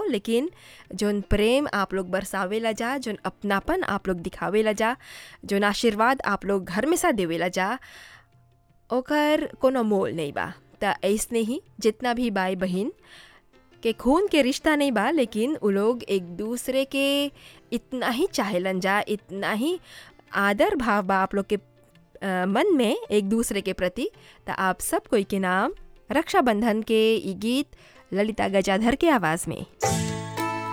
लेकिन जोन प्रेम आप लोग बरसावेला जा जोन अपनापन आप लोग दिखावेला जा जोन आशीर्वाद आप लोग घर में सा देवेला जा ओकर कोनो मोल नहीं बा त ऐसने ही जितना भी भाई बहन के खून के रिश्ता नहीं बा लेकिन उ लोग एक दूसरे के इतना ही चाहेलन जा इतना ही आदर भाव बा आप लोग के अ, मन में एक दूसरे के प्रति त आप सब कोई के नाम रक्षाबंधन के ई गीत ललिता गजाधर के आवाज़ में